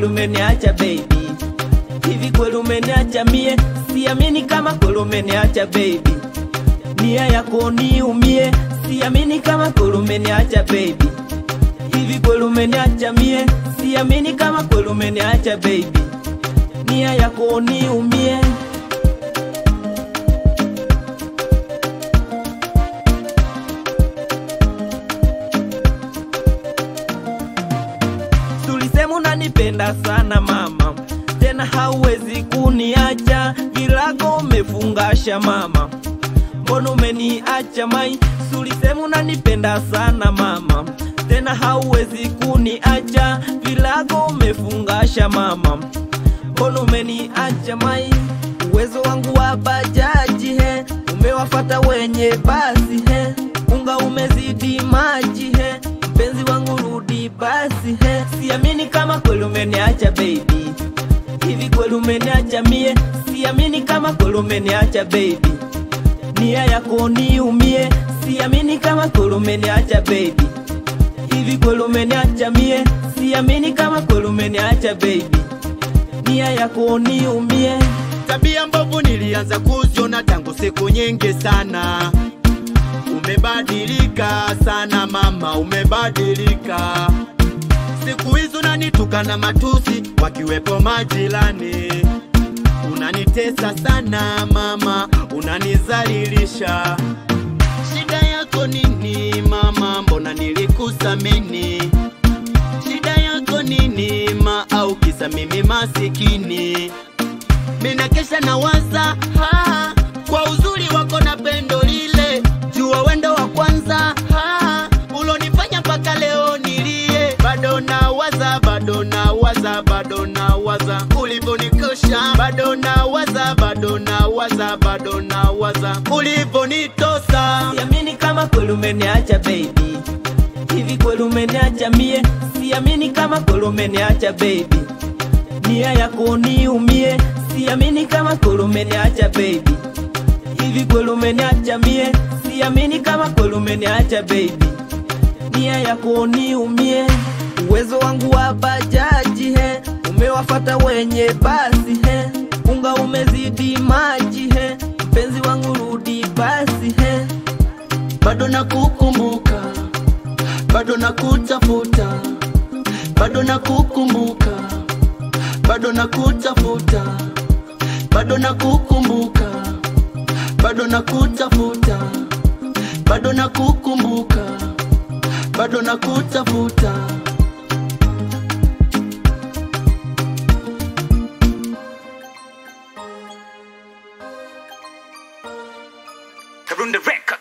kweli umeniacha baby hivi kweli umeniacha mie siamini kama kweli umeniacha baby nia yako niumie siamini kama kweli umeniacha baby hivi kweli umeniacha mie siamini kama kweli umeniacha baby nia yako niumie tulisema unanipenda sana mama tena hauwezi kuniacha vilago umefungasha mama mbona umeniacha mai tulisema unanipenda sana mama tena hauwezi kuniacha vilago umefungasha mama mbona umeniacha mai uwezo wangu wa bajaji he umewafata wenye basi he unga umezidi maji he mpenzi wangu rudi basi he siamini kama kweli umeniacha baby hivi kweli umeniacha mie siamini kama kweli umeniacha baby nia yako niumie siamini kama kweli umeniacha baby hivi kweli umeniacha mie siamini kama kweli umeniacha baby nia yako niumie Tabia mbovu nilianza kuziona tangu siku nyingi sana. Umebadilika sana mama, umebadilika. Siku hizi unanitukana matusi, wakiwepo majirani. Unanitesa sana mama, unanizalilisha. Shida yako nini mama, mbona nilikusamini? Shida yako nini ma, au kisa mimi masikini? Mina kesha na waza ha, kwa uzuri wako na pendo lile, jua wendo wa kwanza ha, ulonifanya mpaka leo nilie. Bado na waza, bado na waza, bado na waza ulivyonikosha, bado na waza, bado na waza, bado na waza ulivyonitosa. siamini kama kweli umeniacha baby hivi kweli umeniacha mie siamini kama kweli umeniacha baby nia yako niumie siamini kama kweli umeniacha baby hivi kweli umeniacha mie siamini kama kweli umeniacha baby nia yako niumie uwezo wangu wa bajaji he umewafata wenye basi he unga umezidi maji he mpenzi wangu rudi basi he bado nakukumbuka, bado nakutafuta, bado nakukumbuka, bado nakutafuta, bado nakukumbuka, bado nakutafuta, bado nakukumbuka, bado nakutafuta. Karunde Records.